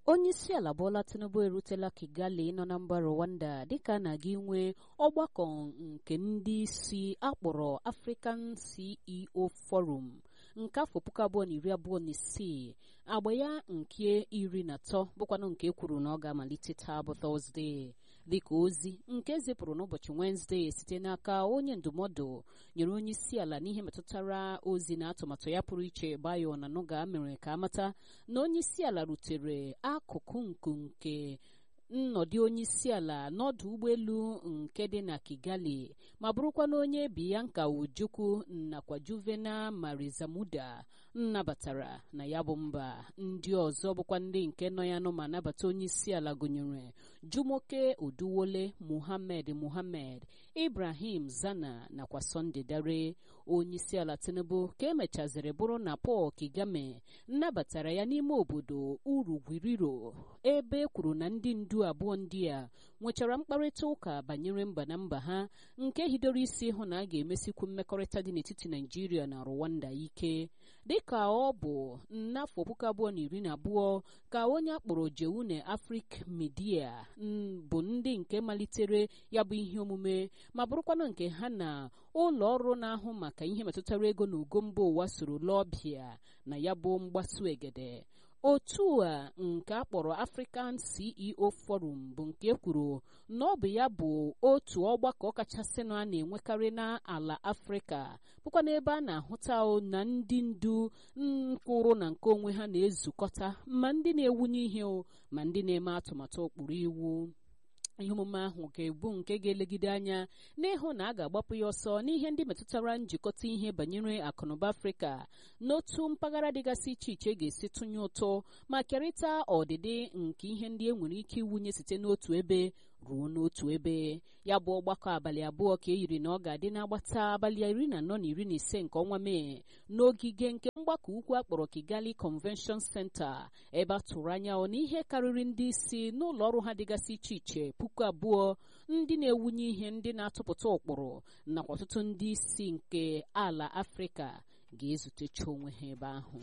onye isi ala Bola Tinubu erutela Kigali nọ na mba Rwanda dịka a na-aga inwe ọgbakọ nke ndị isi akpọrọ African CEO Forum nke afọ puku abụọ na iri abụọ na isii agba ya nke iri na atọ bụkwanụ nke kwuru na ọ ga-amalite taa bụ Tọzdee dịka ozi nke zipụrụ n'ụbọchị Wenezdee site n'aka onye ndụmọdụ nyere onye isi ala n'ihe metụtara ozi na atụmatụ ya pụrụ iche Bayo na Nuga mere ka amata na onye isi ala rutere akụkụ nku nke nnọdụ onye isi ala n'ọdụ ụgbọelu nke dị na Kigali ma bụrụkwa na onye Bianca Ojukwu nakwa Juvena Marizamuda nnabatara na ya bụ mba ndị ọzọ bụkwa ndị nke nọ ya nọ ma nabata onye isi ala gụnyere Jumoke Oduwole Muhammad Muhammad Ibrahim Zana nakwa Sunday Dare onye isi ala Tinubu ka emechaziri bụrụ na Paul Kigame nnabatara ya n'ime obodo Urugwiriro ebe e kwuru na ndị ndu abụọ ndị a nwechara mkparịta ụka banyere mba na mba ha nke hidoro isi hụ na a ga-emesikwu mmekọrịta dị n'etiti Naijiria na Rwanda ike dịka ọ bụ n'afọ puku abụọ na iri na abụọ ka onye akpọrọ Jeune Afrique Media bụ ndị nke malitere ya bụ ihe omume ma bụrụkwanụ nke ha na ụlọ ọrụ na-ahụ maka ihe metụtara ego na ugo mba ụwa soro lọbịa na ya bụ mgbasu egede otu a nke a kpọrọ African CEO Forum bụ nke kwuru na ọ bụ ya bụ otu ọgbakọ kachasịnụ a na-enwekarị n'ala Afrịka bụkwa n'ebe a na-ahụta na ndị ndu nkwụrụ na nke onwe ha na-ezukọta ma ndị na-ewunye ihe ma ndị na-eme atụmatụ ụkpụrụ iwu ihe omume ahụ ga-ebu nke ga-elegide anya n'ịhụ na a ga-agbapụ ya ọsọ n'ihe ndị metụtara njikọta ihe banyere akụnụba afrịka n'otu mpaghara dịgasị iche iche ga-esi tụnye ụtọ ma kerịta ọdịdị nke ihe ndị e nwere ike iwunye site n'otu ebe ruo n'otu ebe ya bụ ọgbakọ abalị abụọ ka e yiri na ọ ga-adị n'agbata abalị iri na anọ na iri na ise nke ọnwa mee n'ogige nke mgbakọ ukwu akpọrọ Kigali Convention Center ebe a tụrụ anya na ihe karịrị ndị isi n'ụlọ ọrụ ha dịgasị iche iche puku abụọ ndị na-ewunye ihe ndị na-atụpụta ụkpụrụ nakwa ọtụtụ ndị isi nke ala Afrịka ga-ezutecha onwe ha ebe ahụ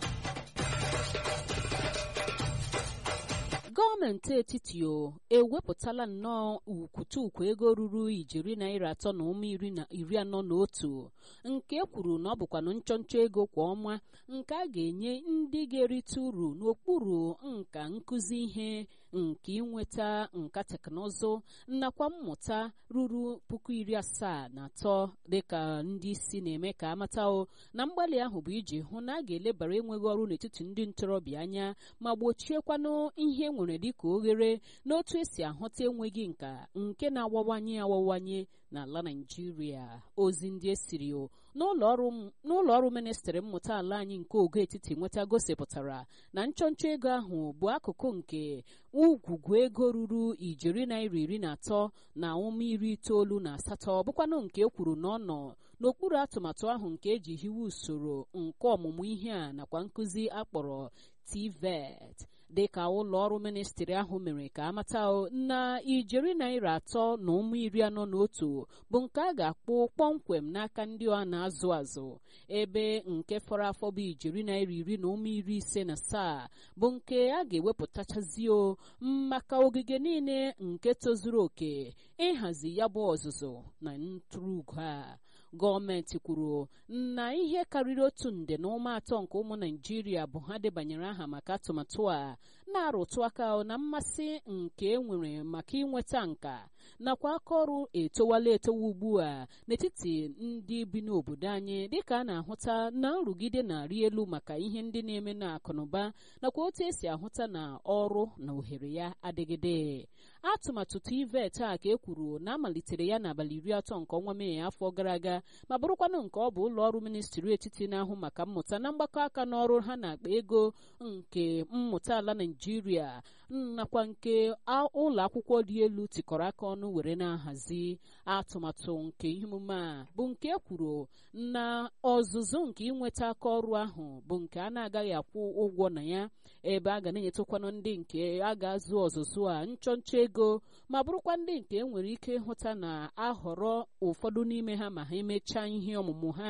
gọọmenti etiti o ewepụtala nnọọ ukwutukwu ego ruru ijeri naira atọ na ụma iri anọ na otu nke kwuru na ọ bụkwanụ nchọnchọ ego kwa ọnwa nke a ga-enye ndị ga-erite uru n'okpuru nka nkụzi ihe nke inweta nka teknụzụ nakwa mmụta ruru puku iri asaa na atọ dịka ndị isi na-eme ka amata o na mgbalị ahụ bụ iji hụ na a ga-elebara enweghị ọrụ n'etiti ndị ntorobịa anya ma gbochiekwanụ ihe nwere dịka oghere n'otu esi ahụta enweghị nka nke na-awawanye awawanye n'ala Naịjirịa ozi ndị esiri n'ụlọ ọrụ ministrị mmụta ala anyị nke ogo etiti nweta gosipụtara na nchọnchọ ego ahụ bụ akụkụ nke ugwugwu ego ruru ijeri naira iri na atọ na ụma iri itoolu na asatọ bụkwanụ nke e kwuru na ọ nọ n'okpuru atụmatụ ahụ nke eji hiwe usoro nke ọmụmụ ihe a nakwa nkụzi akpọrọ TVET dịka ụlọ ọrụ ministrị ahụ mere ka amata na ijeri naira atọ na ụmụ iri anọ na otu bụ nke a ga-akpụ kpọmkwem n'aka ndị a na-azụ azụ ebe nke fọrọ afọ bụ ijeri naira iri na ụmụ iri ise na asaa bụ nke a ga-ewepụtachazio maka ogige niile nke tozuru oke ịhazi ya bụ ọzụzụ na ntụrụugo a gọọmenti kwuru na ihe karịrị otu nde na ụma atọ nke ụmụ naijiria bụ ha debanyere aha maka atụmatụ a na-arụtụ aka na mmasị nke e nwere maka inweta nka nakwa aka ọrụ etowala etowa ugbu a n'etiti ndị bi n'obodo anyị dịka a na-ahụta na nrụgide na-arị elu maka ihe ndị na-eme na akụnụba nakwa otu esi ahụta na ọrụ na ohere ya adịgide atụmatụ TVET a ka e kwuru na amalitere ya n'abalị iri atọ nke ọnwa mee afọ gara aga ma bụrụkwanụ nke ọ bụ ụlọ ọrụ ministri etiti na-ahụ maka mmụta na mgbakọ aka n'ọrụ ha na-akpa ego nke mmụta ala Naịjirịa nakwa nke ụlọ akwụkwọ dị elu tikọrọ aka ọnụ were na-ahazi atụmatụ nke ihe omume a bụ nke kwuru na ọzụzụ nke inweta aka ọrụ ahụ bụ nke a na-agaghị akwụ ụgwọ na ya ebe a ga na-enyetụkwanụ ndị nke a ga-azụ ọzụzụ a nchọnchọ ego ma bụrụkwa ndị nke enwere ike ịhụta na ahọrọ ụfọdụ n'ime ha ma ha emechaa ihe ọmụmụ ha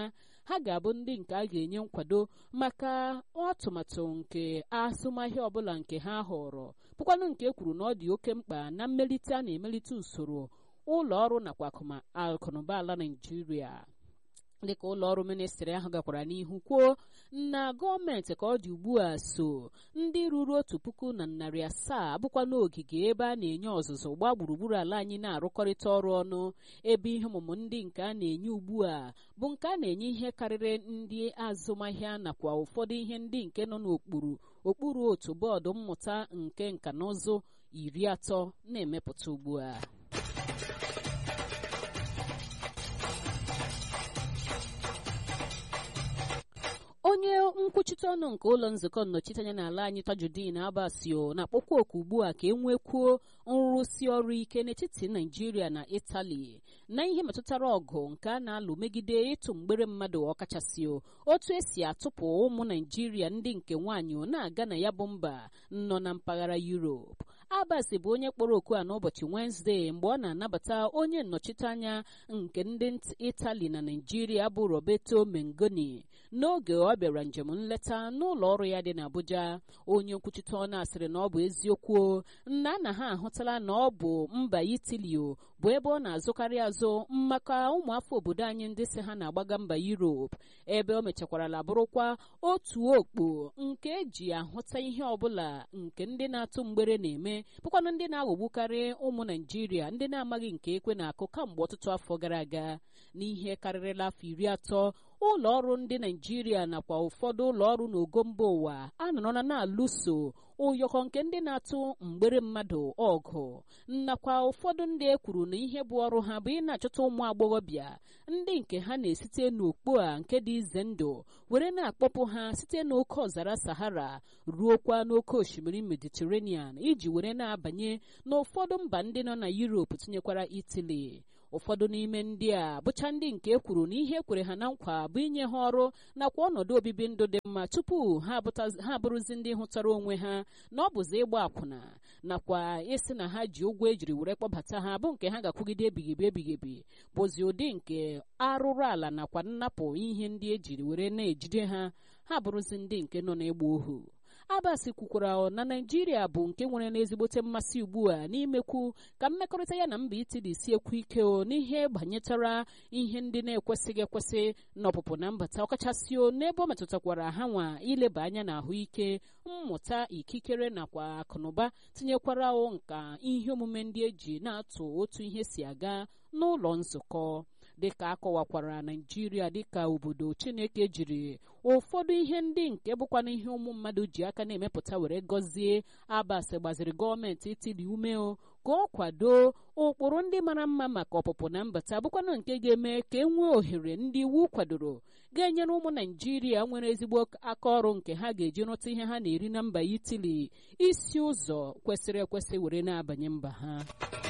ha ga-abụ ndị nke a ga-enye nkwado maka atụmatụ nke azụmahịa ọbụla nke ha họrọ bụkwanụ nke e kwuru na ọ dị oke mkpa na mmelite a na-emelite usoro ụlọ ọrụ nakwa akụnụba ala Naịjirịa dịka ụlọ ọrụ ministrị ahụ gakwara n'ihu kwuo na gọọmenti ka ọ dị ugbu a so ndị ruru otu puku na narị asaa bụkwa n'ogige ebe a na-enye ọzụzụ gbaa gburugburu ala anyị na-arụkọrịta ọrụ ọnụ ebe ihe ọmụmụ ndị nke a na-enye ugbu a bụ nke a na-enye ihe karịrị ndị azụmahịa nakwa ụfọdụ ihe ndị nke nọ n'okpuru okpuru otu bọọdụ mmụta nke nka na ụzụ iri atọ na-emepụta ugbu a onye nkwuchite ọnụ nke ụlọ nzukọ nnọchiteanya n'ala anyị tajudin abasio na-akpọkwa oku ugbu a ka e nwekwuo nrụsi ọrụ ike n'etiti naijiria na itali na ihe metụtara ọgụ nke a na-alụ megide ịtụ mgbere mmadụ ọkachasị otu esi atụpụ ụmụ naijiria ndị nke nwaanyị na-aga na ya bụ mba nọ na mpaghara yuropu Abbas bụ onye kpọrọ oku a n'ụbọchị Wenezdee mgbe ọ na-anabata onye nnọchiteanya nke ndị Itali na Naịjirịa bụ Roberto Mengoni n'oge ọ bịara njem nleta n'ụlọ ọrụ ya dị n'Abuja onye nkwuchite ọnụ asịrị na ọ bụ eziokwu nna na ha ahụtala na ọ bụ mba Itali bụ ebe ọ na-azụkarị azụ maka ụmụafọ obodo anyị ndị si ha na-agbaga mba Europe ebe o mechakwarala bụrụkwa otu okpo nke eji ahụta ihe ọbụla nke ndị na-atụ mgbere na-eme bụkwanụ ndị na-aghọgbukarị ụmụ naijiria ndị na-amaghị nke ekwe na-akụ kamgbe ọtụtụ afọ gara aga n'ihe karịrịla afọ iri atọ ụlọ ọrụ ndị naijiria nakwa ụfọdụ ụlọ ọrụ n'ogo mba ụwa anọrọla na-alụso ụyọkọ nke ndị na-atụ mgbere mmadụ ọgụ nakwa ụfọdụ ndị e kwuru na ihe bụ ọrụ ha bụ ị na-achọta ụmụ agbọghọbịa ndị nke ha na-esite n'okpo a nke dị ize ndụ were na-akpọpụ ha site n'oke ọzara sahara ruokwa n'oke osimiri mediterranean iji were na-abanye n'ụfọdụ mba ndị nọ na Europe tinyekwara Italy ụfọdụ n'ime ndị a bụcha ndị nke e kwuru na ihe kwere ha na nkwa bụ inye ha ọrụ nakwa ọnọdụ obibi ndụ dị mma tupu ha abụrụzi ndị hụtara onwe ha na ọ bụzi ịgba akwụna nakwa ịsị na ha ji ụgwọ ejiri were kpọbata ha bụ nke ha ga-akwụgide ebighịbi ebighịbi bụzi ụdị nke arụrụ ala nakwa nnapụ ihe ndị ejiri were na-ejide ha ha bụrụzi ndị nke nọ n'ịgba ohu Abbas kwukwara na Naịjirịa bụ nke nwere n'ezigbote mmasị ugbu a n'imekwu ka mmekọrịta ya na mba Itali si ekwu ike o n'ihe banyetara ihe ndị na-ekwesịghị ekwesị n'ọpụpụ na mbata ọkachasị n'ebe ọ metụtakwara ha nwa ileba anya na ahụike mmụta ikikere nakwa akụnụba tinyekwara nka ihe omume ndị eji na-atụ otu ihe si aga n'ụlọ nzukọ dịka akọwakwara naijiria dịka obodo chineke jiri ụfọdụ ihe ndị nke bụkwana ihe ụmụ mmadụ ji aka na-emepụta were gọzie Abbas gbaziri gọọmenti itili umeo ka ọ kwado ụkpụrụ ndị mara mma maka ọpụpụ na mbata bụkwana nke ga-eme ka e nwee ohere ndị iwu kwadoro ga-enyere ụmụ naijiria nwere ezigbo aka ọrụ nke ha ga-eji rụta ihe ha na-eri na mba itili isi ụzọ kwesịrị ekwesị were na-abanye mba ha